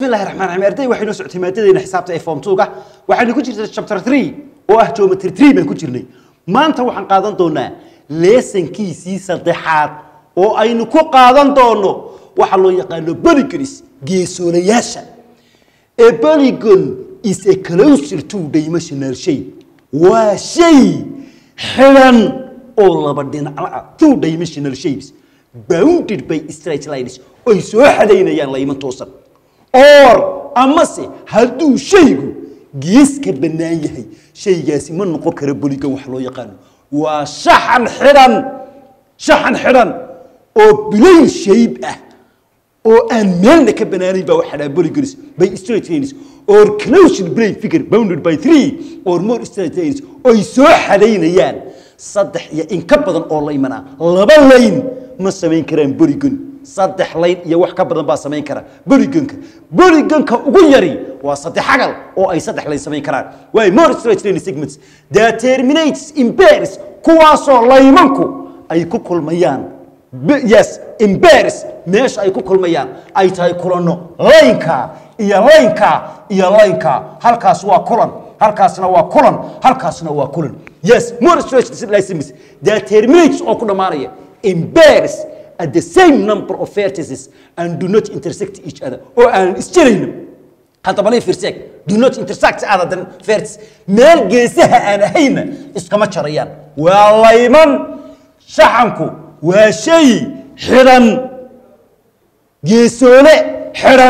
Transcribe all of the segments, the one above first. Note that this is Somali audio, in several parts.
الله الرحمن الرحيم أردي waxay noo socotay maadadeena xisaabta ee form 2ga waxaynu ku jirtay chapter 3 oo ah geometry 3 baan ku jirnay maanta waxaan qaadan doonaa lesson-kiisii saddexaad oo aynu ku qaadan doono waxa loo yaqaano polygons geesoolayaasha a polygon is a closer two dimensional shape waa shay xidhan oo laba dhinacla ah two dimensional shapes bounded by straight lines oy soo xadaynayaan layman toosan or amase hadduu shaygu gees ka bannaan yahay shaygaasi ma noqon kara boligan wax loo yaqaano waa shaxan xidhan shaxan xidhan oo bilayn shayb ah oo aan meelna ka banaanayn baa waxaa dhaha polygons by straight lines or closed plane figure bounded by three or more straight lines oy soo xadaynayaan saddex iyo in ka badan oo layman ah laba layn ma samayn karaan polygon saddex layn iyo wax ka badan baa samayn kara polygonka polygonka ugu yari waa saddex xagal oo ay saddex layn samayn karaan way more straight line segments that terminates in pairs kuwaasoo laymanku ay ku kulmayaan B- yes embarrass meesha ay ku kulmayaan ay tahay kulanno laynka iyo laynka iyo laynka halkaas waa kulan halkaasna waa kulan halkaasna waa kulan yes more stretches that terminates oo ku dhammaanaya embarrass at the same number of vertices and do not intersect each other oo aan isjirayno hadda bali fiirseeg do not intersect other than vertices meel geesaha aan ahayna iskama jarayaan waa layman shaxanku waa shay xidhan geesoole xidhan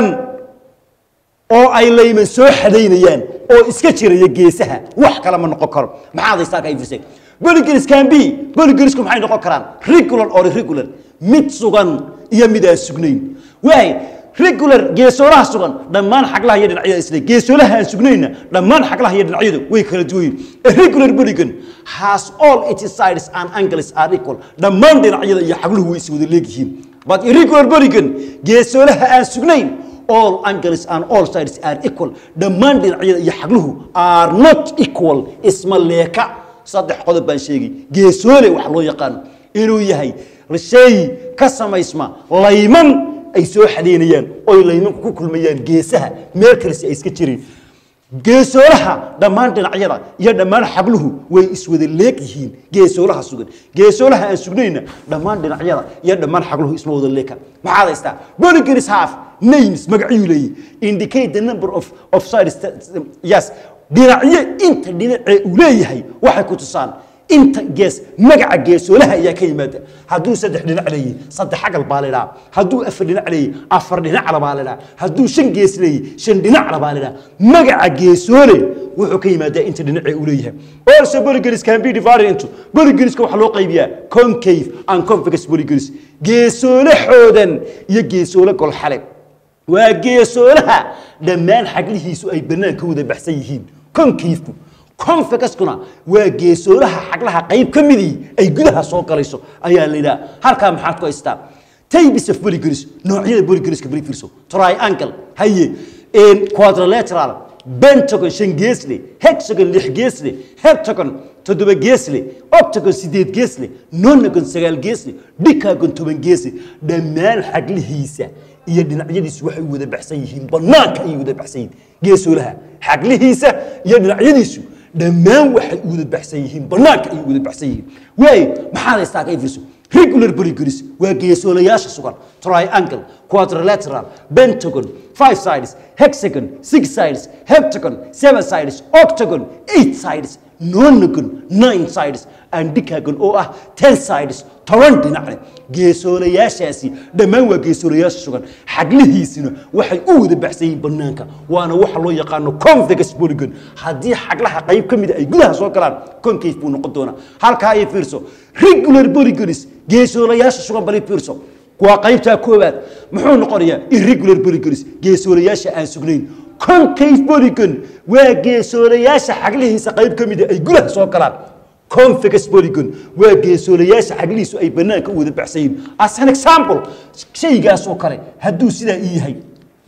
oo ay layman soo xadaynayaan oo iska jiraya geesaha wax kale ma noqon karo maxaad haystaa ka firsay polygons can be polygonsku maxay noqon karaan regular or irregular mid sugan iyo mid aan sugnayn waay regular geesoolaha sugan dhammaan xaglaha iyo dhinacyada isle geesoolaha aan sugnayna dhammaan xaglaha iyo dhinacyadu way kala duwan yihiin a regular polygon has all its sides and angles are equal dhammaan dhinacyada iyo xagluhu way is wada leegyihiin but irregular polygon geesoolaha aan sugnayn all angles and all sides are equal dhammaan dhinacyada iyo xagluhu are not equal isma leeka saddex qodob baan sheegay geesoole wax loo yaqaano inuu yahay shay ka samaysma layman ay soo xadaynayaan oy laymanku ku kulmayaan geesaha meel kalese ay iska jireen geesoolaha dhammaan dhinacyada iyo dhammaan xabluhu way iswada leeg yihiin geesoolaha sugan geesoolaha aan sugnayna dhammaan dhinacyada iyo dhammaan xabluhu isma wada leeka maxaad haystaa polygons half names magacyuu leeyahy indicate the number of of sides yes dhinacyo inta dhinacee uu leeyahay waxay ku tusaan inta gees magaca geesoolaha ayaa ka yimaada hadduu saddex dhinac leeyahy saddex xagal baa la idhaha hadduu afar dhinac leeyahy afar dhinacla baa la idhaha hadduu shan gees leeyahy shan dhinacla baa la idhaha magaca geesoole wuxuu ka yimaadaa inta dhinacee uu leeyahay also polygons can be divided into polygonska waxaa loo qaybiyaa concave and convex polygons geesoole xoodan iyo geesoole golxale waa geesoolaha dhammaan xaglihiisu ay bannaan ka wada baxsan yihiin concavku convegaskuna waa geesoolaha xaglaha qayb ka midii ay gudaha soo galayso ayaa la yidhaha halkaa maxaad ku haystaa types of polygons noocyada polygonska bari fiirso triangle haye quadrilateral pentagon shan geesle hexagon lix geesle heptagon toddoba geesle octagon sideed geesle nonagon sagaal geesle decagon toban geesle dhammaan xaglihiisa iyo dhinacyadiisu waxay wada baxsan yihiin banaanka ayay wada baxsan yihiin geesoolaha xaglihiisa iyo dhinacyadiisu dhammaan waxay wada baxsan yihiin banaanka ayay wada baxsan yihiin waay maxaad haystaa ka ifirso regular polygons waa geesoolayaasha sugan triangle quadrilateral pentagon five sides hexagon six sides heptagon seven sides octagon eight sides nonagon nine sides and decagon oo ah ten sides toban dhinacle geesoolayaashaasi dhammaan waa geesoolayaasha sugan xaglihiisina waxay u wada baxsan yihiin banaanka waana waxa loo yaqaano convex polygon haddii xaglaha qayb ka mida ay gudaha soo galaan concave buu noqon doonaa halkaa ay fiirso regular polygons geesoolayaasha sugan bali fiirso waa qaybtaa koowaad muxuu noqonayaa irregular polygons geesoolayaasha aan sugnayn concave polygon waa geesoolayaasha xaglihiisa qayb ka mida ay gudaha soo galaan convex polygon waa geesoolayaasha xaglihiisu ay banaanka u wada baxsan yihiin as an example shaygaasoo kale hadduu sidaa ii yahay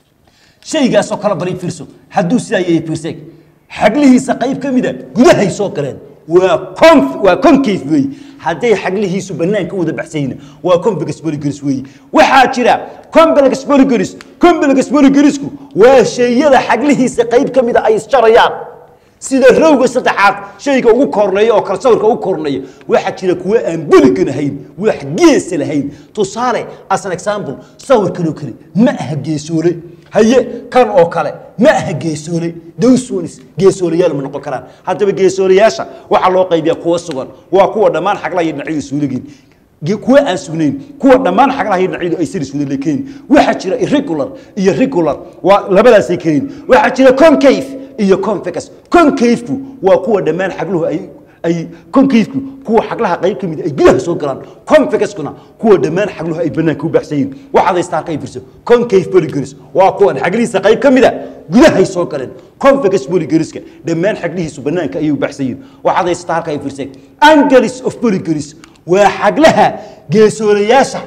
shaygaasoo kale bari fiirso hadduu sidaa yahay fiirseeg xaglihiisa qayb ka mida gudahay soo galeen waa conf waa concave weeye hadday xaglihiisu banaanka u wada baxsan yihiin waa convex polygons weeye waxaa jira complex polygons complex boligarisku waa sheeyada xaglihiisa qayb ka mida ay isjarayaan sida rowga saddexaad shayga ugu korneeya oo kale sawirka ugu korneeya waxaa jira kuwa aan boligan ahayn wax geesa lahayn tusaale as an example sawirkan oo kale ma aha geesoole haye kan oo kale ma aha geesoole dowsonis geesoolayaal ma noqon karaan haddaba geesoolayaasha waxaa loo qaybiyaa kuwa sugan waa kuwa dhammaan xaglaha iyo dhinacyadu suuligiin ge- kuwa aan sugnayn kuwa dhammaan xaglaha iyo dhinacyadu ay sir iswada leekayn waxaa jira irregular iyo regular waa labadaasay keenin waxaa jira concave iyo convex concave-ku waa kuwa dhammaan xagluhu ay ay concave-ku kuwa xaglaha qayb ka mid ay gudaha soo galaan convex-kuna kuwa dhammaan xagluhu ay banaanka u baxsan yihiin waxaad haystaa halka ay firso concave polygons waa kuwan xaglihiisa qayb ka mida gudahay soo galeen convex polygoniska dhammaan xaglihiisu banaanka ayay u baxsan yihiin waxaad haystaa halka ay firseen angles of polygons waa xaglaha geesoolayaasha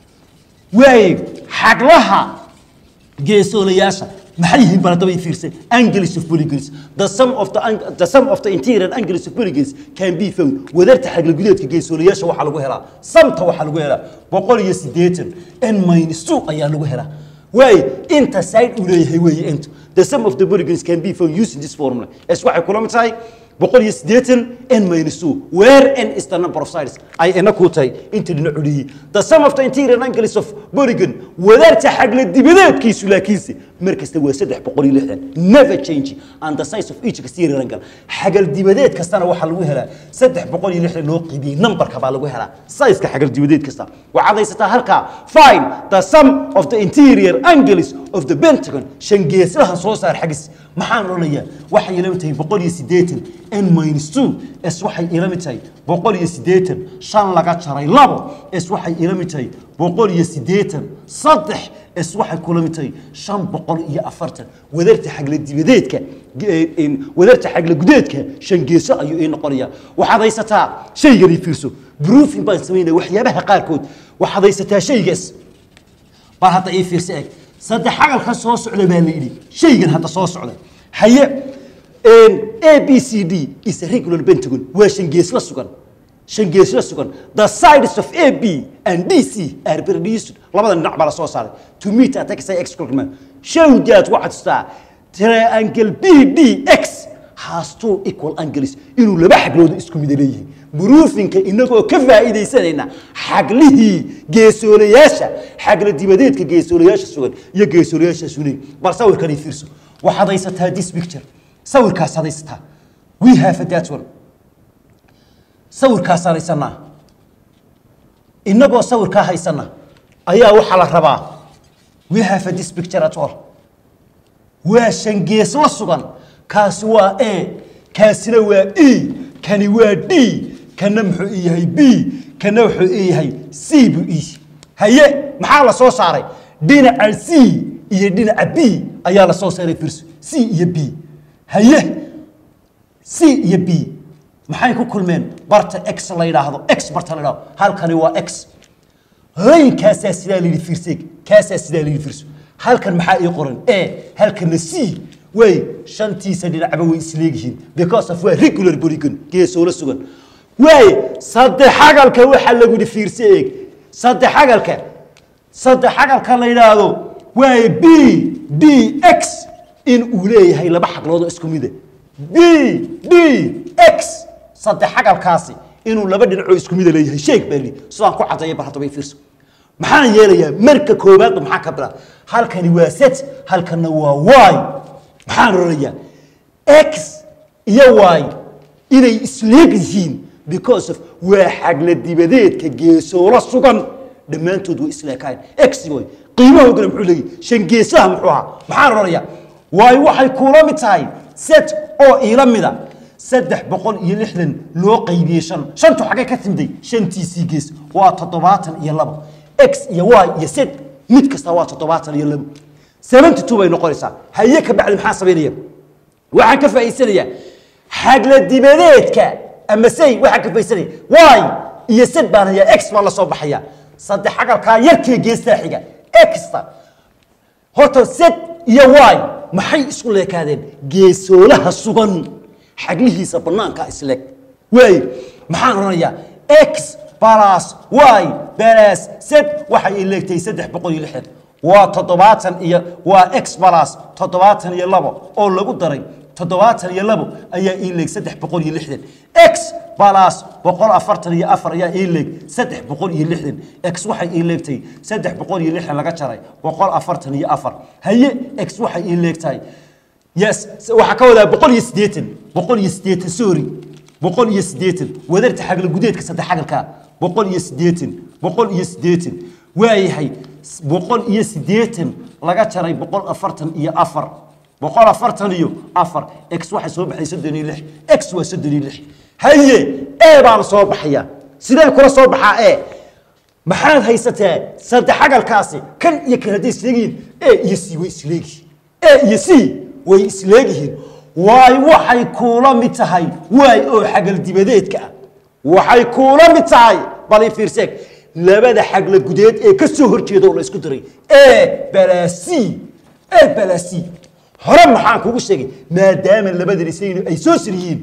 waaye xaglaha geesoolayaasha maxay yihiin bal haddaba i fiirsan angles of polygons the sum of the, ang- the sum of the interior angles of polygons can be found wadarta xagla gudeedka geesoolayaasha waxaa lagu helaa samta waxaa lagu helaa boqol iyo siddeetan n minus two ayaa lagu helaa waaye inta side uu leeyahay weeye intu the sum of the polygons can be found using this formula es waxay kula mid tahay boqol iyo siddeetan n minus two where n is the number of sides ay ina ku tahay inta dhinacu leeyihi the sum of the interior angles of polygon wadaarta xagla dibadeedkiisu laakiinse mar kasta waa saddex boqol iyo lixdan never change and the size of each exterior angle xagal dibadeed kastana waxaa lagu helaa saddex boqol iyo lixdan loo qiibiyey numberka baa lagu helaa sizeka xagal dibadeed kasta waxaad haysataa halkaa find the sum of the interior angles of the pentagon shan geeslahan soo saar xagis maxaan odhanayaa waxay ila mid tahay boqol iyo siddeetan n minus two s waxay ila mid tahay boqol iyo siddeetan shan laga jaray labo s waxay ila mid tahay boqol iyo siddeetan saddex s waxay kula mid tahay shan boqol iyo afartan wadarta xagla dibadeedka ge- in- wadarta xagla gudeedka shan geeso ayuu ii noqonayaa waxaad haysataa shaygani fiirso broofing baan samaynaya waxyaabaha qaarkood waxaad haysataa shaygaas bal hadda ii fiirsa eg saddex xagalka soo socda baa la yidhi shaygan hadda soo socda haye a b c d is a regular pentagon waa shangeesla sugan shangeesla sugan the sides of a b and d c are produced labada dhinac baa la soo saaray to meet at x x equal show that waxaad tustaa triangle b d x has two equal angles inuu laba xaglooda isku mida leeyihiin buruufinka inagoo ka faa'iidaysanayna xaglihii geesoolayaasha xagla dibadeedka geesoolayaasha sugan iyo geesoolayaasha sunayn bal sawirkani fiirso waxaad haysataa this picture sawirkaas haysataa we have a that one sawirkaasaan haysanaa inagoo sawirkaa haysana ayaa waxaa la rabaa we have a this picture at all waa shan gees la sugan kaasi waa a kaasina waa e kani waa d kana muxuu i yahay b kana wuxuu i yahay c buu i haye maxaa la soo saaray dhinaca c iyo dhinaca b ayaa la soo saaray firso c iyo b haye c iyo b maxay ku kulmeen barta x la yidhaahdo x barta la yidhaahdo halkani waa x layinkaasaa sidaa la yidhi fiirseeg kaasaa sidaa la yidhi fiirso halkan maxaa ii qoran a halkana c way shantiisa dhinacba way isleegyihiin because of waa regular polygon geesoola sugan waaye saddex xagalka waxaa lagu yidhi fiirse eeg saddex xagalka saddex xagalka la yidhaahdo waaye b d x in uu leeyahay laba xagloodoo isku mida b d x saddex xagalkaasi inuu laba dhinacoo isku mida leeyahay sheeg baa lii sidaan ku caddeeya bar haddaba i fiirso maxaan yeelayaa marka koowaadba maxaa ka bilaa halkani waa set halkanna waa y maxaan oranayaa x iyo y inay isleeg yihiin because of waa xagla dibadeedka geesoola sugan dhammaantood way isleekaayeen x iyo y qiimahoodana muxuu leeyahy shan geesaha muxuu ahaa maxaan oranayaa waayo waxay kuula mid tahay set oo iila mida saddex boqol iyo lixdan loo qaybiyey shan shantu xaggay ka timday shantiisii gees waa toddobaatan iyo labo x iyo y iyo z mid kasta waa toddobaatan iyo labo seventy two bay noqonaysaa haye ka bacdi maxaa samaynaya waxaan ka faa'iidsanayaa xagla dibadeedka ama say waxaan ka faa'iidsanaya y iyo z baan hayaa x baa la soo baxaya saddex xagalkaa yarkee geestaa xiga xta horta z iyo y maxay isku leekaadeen geesoolaha sugan xaglihiisa banaanka isleeg waaye maxaan odhanayaa x balas y balas z waxay i leegtahay saddex boqol iyo lixdan waa toddobaatan iyo waa x balas toddobaatan iyo labo oo lagu daray toddobaatan iyo labo ayaa ii leeg saddex boqol iyo lixdan x balas boqol afartan iyo afar ayaa ii leeg saddex boqol iyo lixdan x waxay ii leegtay saddex boqol iyo lixdan laga jaray boqol afartan iyo afar haye x waxay ii leegtahay yes waxaa ka wadaa boqol iyo siddeetan boqol iyo siddeetan sorry boqol iyo siddeetan wadarta xagla gudeedka saddex xagalka boqol iyo siddeetan boqol iyo siddeetan waayahay boqol iyo siddeetan laga jaray boqol afartan iyo afar boqol afartan iyo afar x waxay soo baxay soddon iyo lix x waa soddon iyo lix haye e baan soo baxaya sidee kula soo baxaa e maxaad haysataa saddex xagalkaasi kan iyo kan hadday isleegihiin e iyo c way isleegihiin e iyo c way isleegihiin waay waxay kuula mid tahay waay oo xagal dibadeedka ah waxay kuula mid tahay bal i fiirseeg labada xagla gudeed ee ka soo horjeeda oo la isku diray e balasi e balasi hore maxaan kugu sheegay maadaama labada isagina ay soo sir yihiin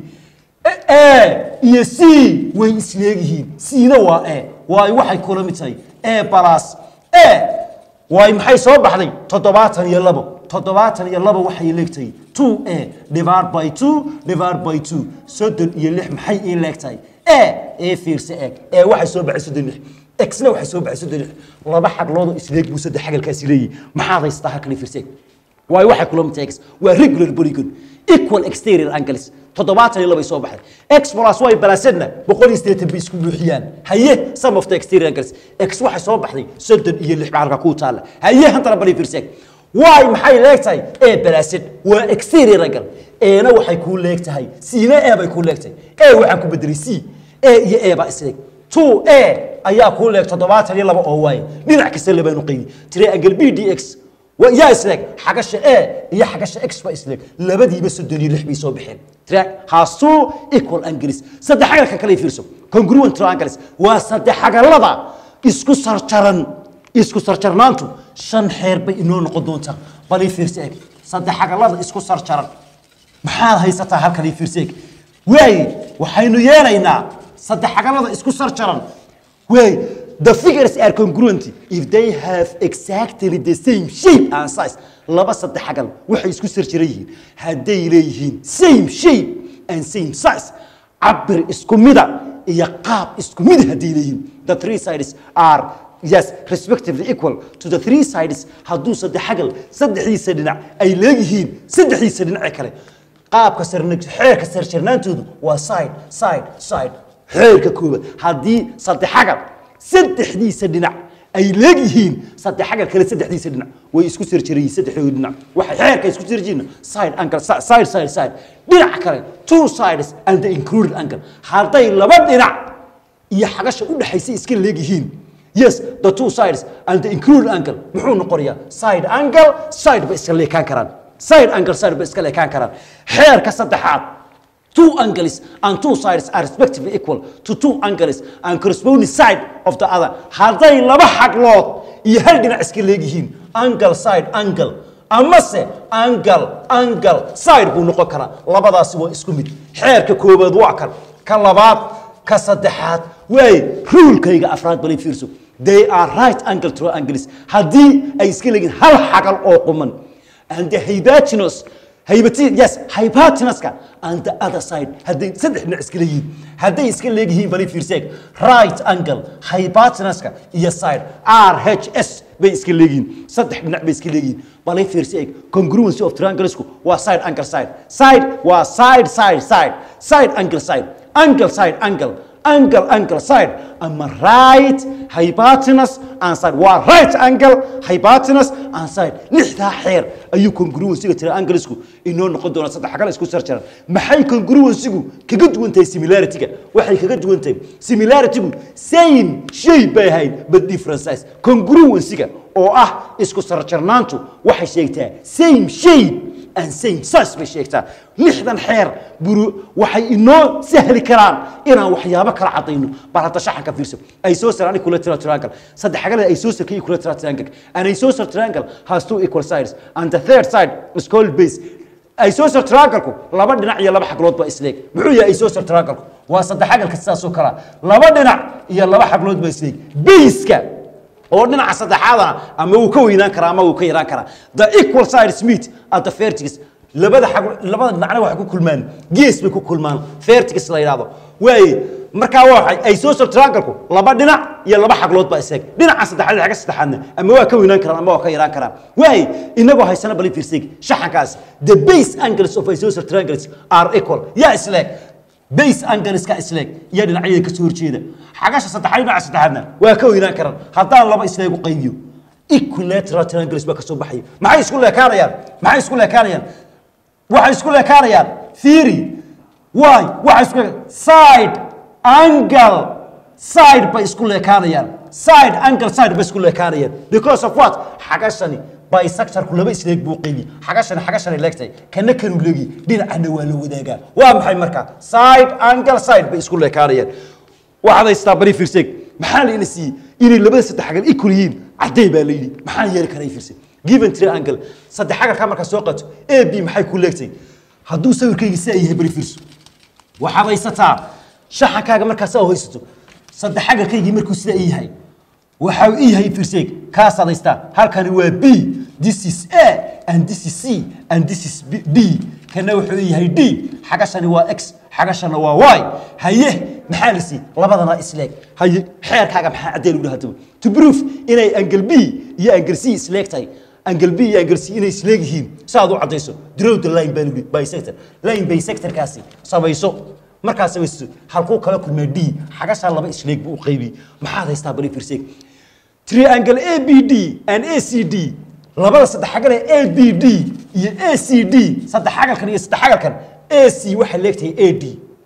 e iyo c way isleegyihiin cna waa e waay waxay kula mid tahay e balas e waay maxay soo baxday toddobaatan iyo labo toddobaatan iyo labo waxay leegtahay two a divide by two divide by two soddon iyo lix maxay ii leegtahay e ee fiirse eeg ee waxay soo baxay soddon lix xna waxay soo baxay soddon lix laba xagloodoo isleeg buu saddex xagalkaasi leeyihi maxaad haystaa halkan fiirse eeg waayo waxay kula mid tahay x waa regular polygon equal exterior angles toddobaatan iyo labay soo baxday x plus y balasedna boqol iyo siddeetan bay isku buuxiyaan haye some of the exterior angles x waxay soo baxday soddon iyo lix bacalka ku taalla haye hantana bali fiirseeg y maxay leegtahay e balased waa exterior angle eena waxay kuu leegtahay cna e bay kuu leegtahay e waxaan ku bedelay c e iyo e baa isleeg two a ayaa kuu leeg toddobaatan iyo laba oo waaye dhinac kasta labaanu qaydi triangle b d x yaa isleeg xagasha e iyo xagasha x ba isleeg labadiiba soddon iyo lix bay soo baxeen has two equal angles saddex xagalka kale fiirso congruent triangles waa saddex xagalada isku sarjaran isku sarjarnaantu shan xeer bay inoo noqon doontaa bal ii fiirso eeg saddex xagalada isku sarjaran maxaad haysataa halkan ii fiirso eeg waaye waxaynu yeelaynaa saddex xagalada isku sarjaran waaye the figures are congruent if they have exactly the same shape and size laba saddex xagal waxay isku sarjiran yihiin hadday leeyihiin same shape and same size cabir isku mida iyo qaab isku mida hadday leeyihiin the three sides are yes respectively equal to the three sides hadduu saddex xagal saddexdiisa dhinac ay leeyihiin saddexdiisa dhinace kale qaabka sarna xeerka sarjarnaantoodu waa side side side xeerka koobaad haddii saddex xagal saddexdiisa dhinac ay leegyihiin saddex xagal kale saddexdiisa dhinac way isku sarjarayiin saddexdooda dhinac waxay xeerka isku sarjiina side angle side side side dhinac kale two sides and the included angle hadday laba dhinac iyo xagasha u dhaxaysa iska leegyihiin yes the two sides and the included angle muxuu noqonayaa side angle side ba iska leekaan karaan side angle side ba iska leekaan karaan xeerka saddexaad two angles and two sides are respectively equal to two angles and corresponding side of the other hadday laba xaglood iyo hal dhinac iska leegyihiin angle side angle amase angle angle side buu noqon karaa labadaasi waa isku mid xeerka koobaad waa kan ka labaad ka saddexaad waaye ruulkayga afraad balay fiirso they are right angle triangles haddii ay iska leeyihiin hal xagal oo quman and the hybatinus haybati yes hybatenuska and the other side hadday saddex dhinac iska leeyihiin hadday iska leeyihiin bali fiirseeg right angle hybatenuska iyo side r h s bay iska leeyihiin saddex dhinac bay iska leeyihiin balay fiirseeg congruency of trianglesku waa side angle side side waa side side side side angle side angle side angle angle angle side ama right hypotenuse and side waa right angle hypotenuse and side lixdaa xeer ayuu congruencyga trianglesku inoo noqon doonaa saddex xagal isku sarjaran maxay congruencygu kaga duwan tahay similarityga waxay kaga duwan tahay similaritygu same shay bay ahayd but different size congruencyga oo ah isku sarjarnaantu waxay sheegtaa same shape and same size bay sheegtaa lixdan xeer buru waxay inoo sahli karaan inaan waxyaabo kala cadayno bal hadda shaxanka fiirso isosar equilateral triangle saddex xagalada isosar ka equilateral triangle an isosar triangle has two equal sides and the third side is called base isosar triangle-ku laba dhinac iyo laba xaglood baa isleeg muxuu yahay isosar triangle-ku waa saddex xagalka sidaasoo kala laba dhinac iyo laba xaglood baa isleeg base-ka oo dhinaca saddexaadana ama wuu ka weynaan karaa ama wuu ka yaraan karaa the equal sides meet at the vertex labada xag labada dhinacna waxay ku kulmaan gees bay ku kulmaan vertex la yidhaahdo waaye markaa waa waxay isosel triangle-ku laba dhinac iyo laba xaglood baa iseg dhinaca saddexaad iyo xagga saddexaadna ama waa ka weynaan karaan ama waa ka yaraan karaan waaye inagoo haysana bali fiirsig shaxankaas the base angles of isosel triangles are equal yaa isleeg base angleska isleeg iyo dhinacyada ka soo horjeeda xagasha saddexaad iyo dhinaca saddexaadna waa ka weynaan karaan haddaan laba isleeg u qaybiyo equilateral triangles baa ka soo baxaya maxay isku leekaanayaan maxay isku leekaanayaan waxay isku leekaanayaan theory why waxay isku leek- side angle side bay isku leekaanayaan side angle side bay isku leekaanayaan because of what xagashani bisectorku laba isleeg buu qeybi xagashani xagashani leegtay kana kanu leegi dhinacana waa la wadaagaa waa maxay marka side angle side bay isku leekaanayaan waxaad haystaa bari fiirseeg maxaa layna siiyey inay labada saddex xagal equal yihiin cadday baa layidhi maxaa yeeli karay fiirse given triangle saddex xagalkaa markaa soo qato a b maxay ku leegtay hadduu sawirkayga sidaa yahay bari fiirso waxaad haysataa shaxankaaga markaa saa u haysato saddex xagalkaygii markuu sidaa ii yahay waxa uu ii yahay fiirseeg kaasaad haystaa halkani waa b this is a and this is c and this is B- d kana wuxuu ii yahay d xagashani waa x xagashana waa y haye maxaa la siiyey labadana isleeg haye xeerkaaga maxaa caddee lagu dhahataba to proof inay angle b iyo angle c isleeg tahay angle b iyo angle c inay isleeg yihiin saaad u caddayso draw the line baa lagu yidhi bisector line bisectorkaasi samayso markaas samayso halkuu kala kulmaa d xagashaa laba isleeg buu u qaybiyey maxaad haystaa bari firseeg triangle abd and acd labada saddex xagal ee abd iyo acd saddex xagalkan iyo saddex xagalkan ac waxay leegtahay ad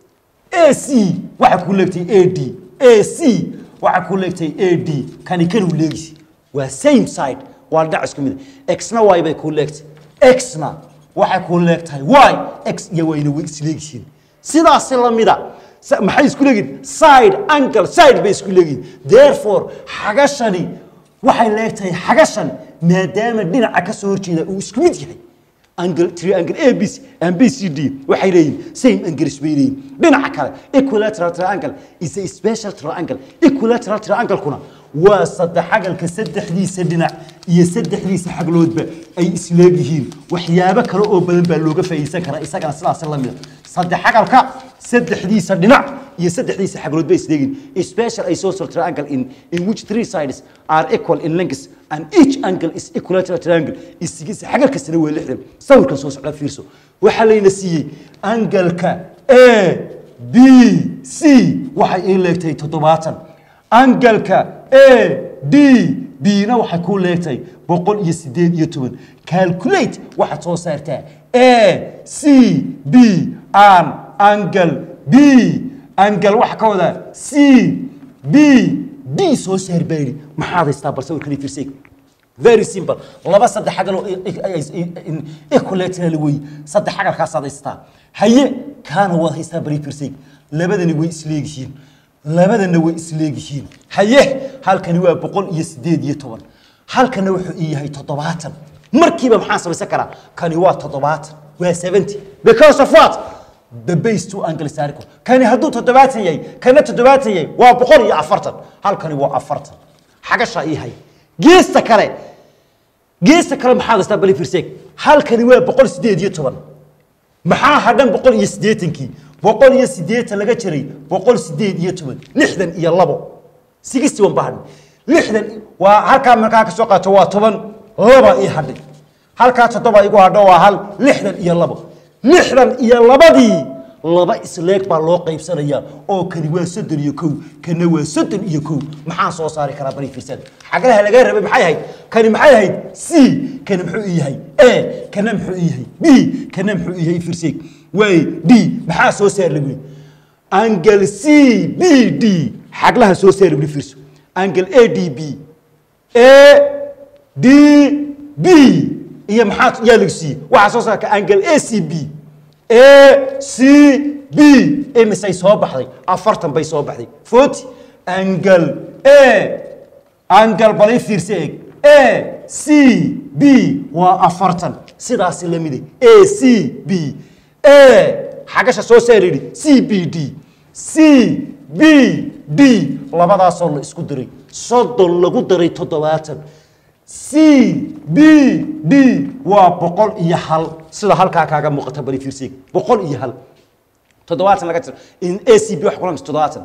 ac waxay ku leegtahay ad ac waxay ku leegtahay ad kani kanuu leegisi waa same side waa dhinac isku mid ah. xna y bay ku leegtahay xna waxay ku leegtahay y x iyo wayna way isleegyihiin sidaasi la mida sa- maxay isku leegihin side angle side bay isku leegihin therefore xagashani waxay leegtahay xagashan maadaama dhinaca ka soo horjeeda uu isku mid yahay angle triangle abc and bcd waxay leeyihin same angles bay leeyihin dhinaca kale equilateral triangle is a special triangle equilateral triangle-kuna waa saddexagalka saddexdiisa dhinac iyo saddexdiisa xagloodba ay isleegyihiin waxyaabo kale oo badan baa looga faa'iideysan karaa isagana sidaas la mida saddexagalka saddexdiisa dhinac iyo saddexdiisa xaglood bay isleegiin special isosceles triangle in, in which three sides are equal in length and each angle is equilateral triangle isigiisa xagal kastana waa lixdan sawirkan soo socda fiirso waxaa layna siiyey angalka a b c waxay ii leegtahay toddobaatan angalka a d b-na waxay ku leegtahay boqol iyo sideed iyo toban calculate waxaad soo saartaa a c b an angle b angle waxa ka wadaa c b d soo saar baa yidhi maxaad haystaa bal sawirkani fiirseeg very simple laba saddex xagal oo equilateral wey saddex xagalkaasaad haystaa haye kaana waad haystaa bari fiirseeg labadani way isleegyihiin labadana way isleegyihiin haye halkani waa boqol iyo sideed iyo toban halkana wuxuu ii yahay toddobaatan markiiba maxaan samaysan karaa kani waa toddobaatan waa seventy because of what the base two angles are equal kani hadduu toddobaatan yahay kana toddobaatan yahay waa boqol iyo afartan halkani waa afartan xagashaa ii hay geesta kale geesta kale maxaad haystaa bali firseeg halkani waa boqol sideed iyo toban maxaa hadhan boqol iyo siddeetankii boqol iyo siddeetan laga jiray boqol sideed iyo toban lixdan iyo labo sixty one baa hadhay lixdan waa halkaa markaa ka soo qaato waa toban laba ii hadhay halkaa toddoba igu hadho waa hal lixdan iyo labo lixdan iyo labadii laba isleeg baa loo qaybsanaya oo kani waa soddon iyo kow kana waa soddon iyo kow maxaan soo saari karaa bari fiirsada xagalaha laga rabay maxay ahayd kani maxay ahayd c kana muxuu ii yahay a kana muxuu ii yahay b kana muxuu ii yahay fiirseeg waay d maxaa soo saar lagu yidhi angle c b d xaglaha soo saar lagu yidhi fiirso angle a d b a d b iyo maxaa yaa lagu siiyey waxaa soo saarka angle a c b a c b imisay soo baxday afartan bay soo baxday forty angle a angle bal i fiirsa eeg a c b waa afartan sidaasi la mide a c b a xagasha soo saar yidhi c b d c b d labadaasoo la isku diray soddon lagu daray toddobaatan c b d waa boqol iyo hal sida halkaa kaaga muuqata bali fiirseeg boqol iyo hal toddobaatan laga jiro in a c b wax kulanta toddobaatan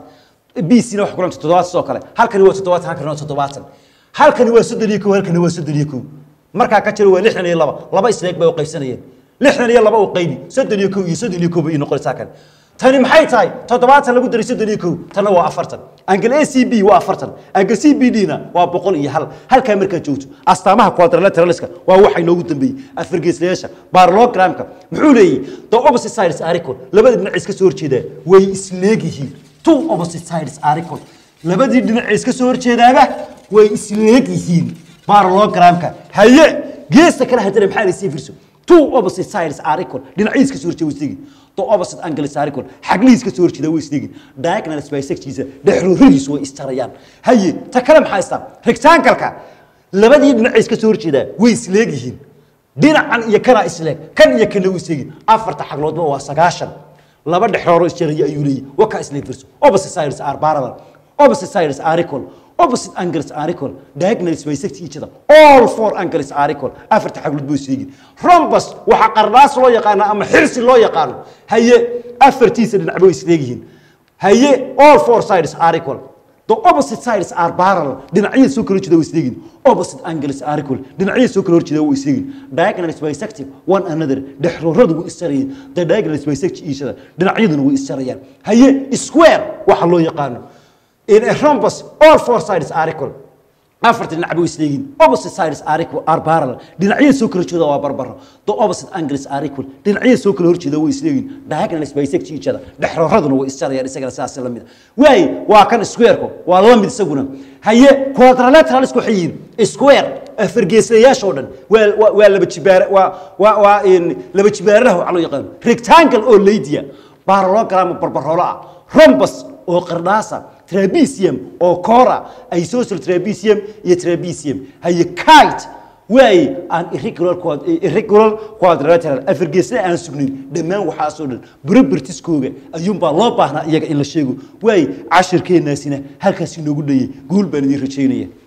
b c na wax kulanta toddobaatan sidoo kale halkani waa toddobaatan halkani waa toddobaatan halkani waa soddon iyo kow halkani waa soddon iyo kow markaa ka jiro waa lixdan iyo laba laba isleeg bay u qaybsanayeen lixdan iyo laba u qaybi soddon iyo kow iyo soddon iyo kow bay ii noqonaysaa kan tani maxay tahay toddobaatan lagu daray soddon iyo kow tanna waa afartan angle a c b waa afartan angle c b d na waa boqol iyo hal halkaa markaad joogto astaamaha quadrilateraliska waa waxa inoogu dambeeyey afargeeslayaasha barlogramka muxuu leeyahy the opposite sides are equal labada dhinac iska soo horjeedaa way isleegyihiin two opposite sides are equal labadii dhinac iska soo horjeedaaba way isleegyihiin barlogramka haye geesta kale haddana maxaa la sii firso two opposite sides are equal dhinacyadiis ka soo horjeeda way isleegyihiin the opposite angles are equal xaglihiis ka soo horjeeda way isleegyihiin diagonal bisectiisa dhexrooradiisu way istarayaan haye ta kale maxaa istaa rectangle-ka labadii dhinac iska soo horjeedaa way isleegyihiin dhinacan iyo kanaa isleeg kan iyo kana way isleegyihiin afarta xagloodba waa sagaashan laba dhexrooro isjaraya ayuu leeyahy wakaa isleeg firso opposite sides are parallel opposite sides are equal opposite angles are equal diagonals bisect each other all four angles are equal afarta xaglood buu isleegin rhombus waxa qardaas loo yaqaano ama xirsi loo yaqaano haye afartiisa dhinac bay isleegyihiin haye all four sides are equal the opposite sides are parallel dhinacyada soo kala horjeeda way isleegin opposite angles are equal dhinacyada soo kala horjeeda way isleegin diagonals bisective one another dhexrooradu way isjarayeen the diagonals bisect each other dhinacyaduna way isjarayaan haye square waxa loo yaqaano in a rhombus all four sides are equal afarta dhinac bay isleegiin opposite sides are equal are parallel dhinacyada soo kala horjeeda waa barbaro the opposite angles are equal dhinacyada soo kala horjeeda way isleegiin diagonals bisect each other dhexrooraduna way isjarayaan isagana sidaas la mid waay waa kan square-ku waa la mid isaguna haye quadrilaterals waxay yihiin square afargeeslayaasha oo dhan waa waa- waa laba jibaar waa waa waa in laba jibaaraha waxa loo yaqaan rectangle oo leydiya parallelogram barbaroolo ah rhombus oo qardhaasa trapesium oo cora isosceles trapesium iyo trapesium haye kite way aan irregular quad- irregular quadrilateral afargeesna aan sugnayn dhammaan waxaasoo dhan barabartiskooga ayuunbaa loo baahnaa iyaga in la sheego waay cashirkeenaasina halkaas inoogu dhayay guul baan idiin rajaynaya